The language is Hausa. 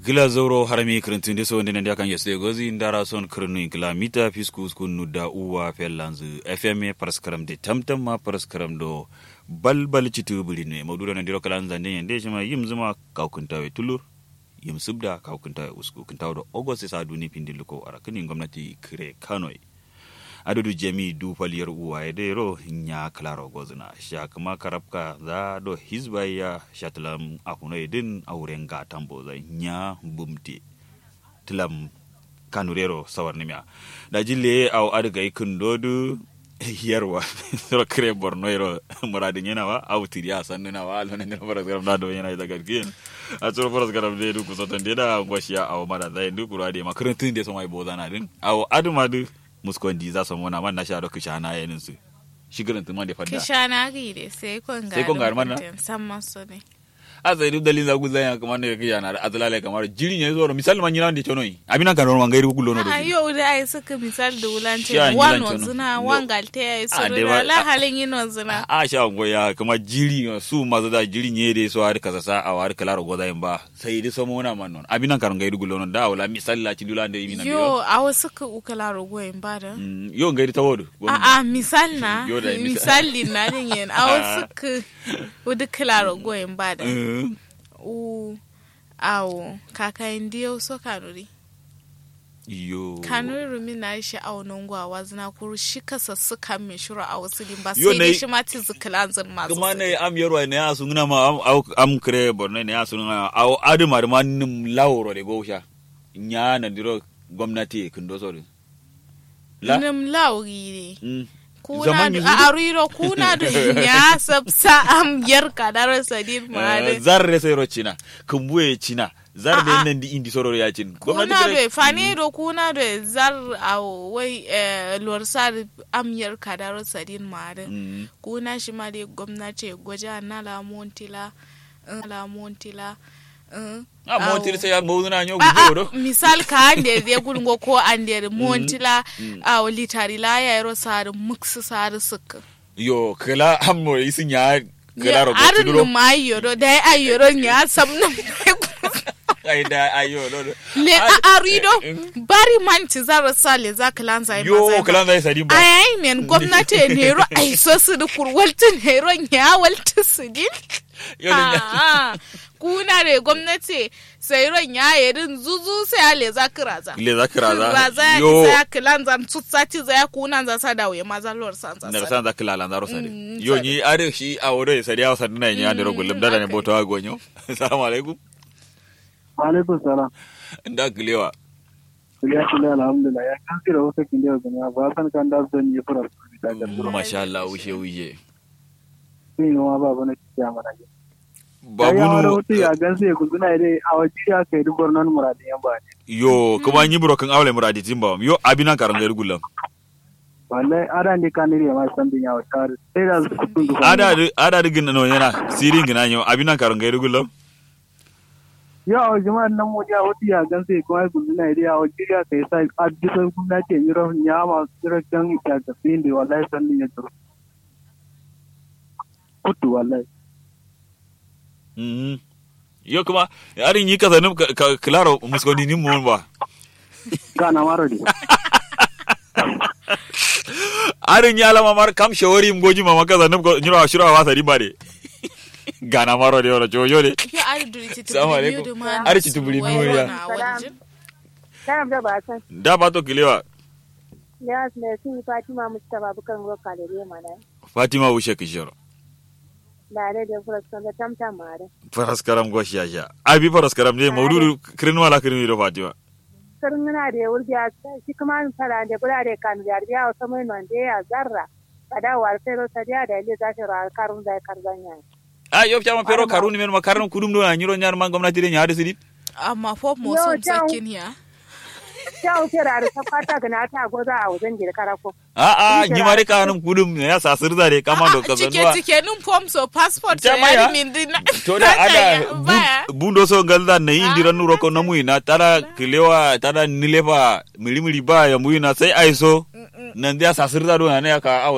gila zoro harami kirintinde so ndene ndiakan yesde gozi ndara son kirnu gila mita fiskus kunu da uwa fellanzu fm paraskaram de tamtam ma paraskaram do balbal citu bulinu mawdudo na ndiro kalan zande yende shima yim zuma kawkuntawe tulur yim subda kawkuntawe usku kuntawo do ogoste sa duni pindiluko ara kini gwamnati kire kanoi adudu jami du faliyar uwa ya dero nya klaro gozuna sha kuma karabka za do hizba ya shatlam akuno idin auren ga tambo za nya bumti tilam kanurero sawar nimya da jille au adga ikun dodu yarwa sura kire borno yero muradin yana wa au tiriya sannu na wa alona ne faras garam da do yana daga gin a tsoro faras garam de du kusotan de da ngwashiya au mara zai du kurade makarantun de so mai bozana din au aduma du muskondi za su mona man na sha doku shana yanin su shigirin tuma da fadda kishana gide sai kon ga Sai kon ga mana? san maso ne a sai duk dalilin zagu zan ya kamar ne kake yana da azlale kamar jiri ne zo misali man yana da chono yi abina kan ron gairi gulo no a do yau da ai suka misal da wulance Sha, wan nyilan chono. wazuna No. wan galte ai Ah, so dai da ba- la halin yin wazuna a sha ngo ya kamar jiri su mazu da jiri ne da so har kasa sa a har kala ro goza ba sai dai so mona man non abina kan gairi gulo no da wala misali la ci dula da yi na yo a wasu ka ukala rogoyin ba da yo gairi ta wodu a a misal na Yo da misal. misali na din yin a wasu ka wudu kala rogoyin ba da u awo kakayin diyo so kanuri yo kanuri rumi na shi a wani gwawa zina kuru shi kasa su kan mai shura a wasu din ba Yo, sai na dai yi- shi ma ti zikilan zin masu kuma ne am yarwa ne ya sungna ma am au am kre borno ne ya sungna au adu mar man nim lawro de gosha nya na diro gwamnati kindo sori la nim lauri ne mm. kuna Zaman da yanzu a ariro kuna da ya sabsa am yar kadar sadin ma Eh, da zarre sai ro china kumbuye china zar de Ah, ah. nan di indi soro ya chin kuna da fane do kuna da zar a wai eh, lorsar am yar kadar sadin ma da Mm. kuna shi ma dai gwamnati gwaja na lamontila eh, lamontila eh, a montir sai ya mawuna nyo a gudo a misal ka ande ya gulgo ko ande montila a litari la ya yaro sar mux sar suk yo kala ammo isin ya kala ro arin gotuduro ma yoro da ai yoro ya samna ai da ayo no no. le Ah, a arido eh, bari man ci zara sale za ka lanza ai yo mazai kala zai sadi ba ai men gwamnati ne ro ai so su da kurwaltin ne ro ya walti su din yo ne Ah, ah. kuna da gwamnati sai ron ya yerin zuzu sai ale za ka raza le zakira za raza ya yo isa ya kilan zan tutsati za ya kuna za sa dawo ya maza lor san za daga sa san za kila lanzaro sare Mm, yo sare. ni are shi a wore sare ya sadu na nya da rogulum da ne okay. boto agonyo assalamu alaikum Alaikum salam. nda gilewa Ya shi alhamdulillah ya kan kira wasu kin da zama ba san kan da zan yi fara su da ga duro. masha Allah wuce wuce Sai no ba bana kiya mana. Ya babu wani nu wuce ya gan sai guduna dai a waje ya kai dubar nan muradin yan ba ne. yo kuma nyi buro kan awle muradi timba yo abina karan gairu gulam Wallahi ada ne kan ne ma san bin ya wata sai da su kudin duka. ada ada digin no yana sirin gina yo abina karan gairu gulam Ya a waje ma nan mu ya wuce ya gan sai kuma guduna dai a waje ya kai sai a bisa gwamnati ya ro ya ma sira kan ya ga fin da wallahi san bin ya duro. Kutu wallahi. Mhm. yo kuma yarin yi kasanin klaro muskoni ni mon ba Kana maro di. arin ya lama mar kam shawari mgoji mama kasanin nyura shura wa sari bare gana maro de ora jojo de ya ari duri ti Assalamu alaikum. Ari ci tubuli ni wuri ya. Karam da ba san da ba to kilewa ya ne sun Fatima Mustafa bukan roka da ne mana. fatima wushe kishiro Da da da fura san da tamta mare. faras karam goshi ya sha abi faras karam ne maududu kirin wala kirin do fatima Sarin na da wurgi a shi kuma an fara da kula da kan da ya wasa mai nan da ya zarra. Kada war sai ro ta da da ile za ta ra karun da karzanya. a yo chama pero karuni men makarun kudum do nyiro nyar man gwamnati de nyaade sidit amma pop mo Yo, so down. sakin ya Ta wuce da ta fata ga na ta goza a wajen gida karako. a a nyi mare kanum kudum ya sa sirza de kama do Ah, cike kazanwa cike nun pom so passport so Jama ya. ya min din to da ada baya bun- bundo so galda na indira nuro ko namu ina tada kilewa tada nilefa milimili ba ya muina sai aiso nan dia sa sirza do na ne aka awa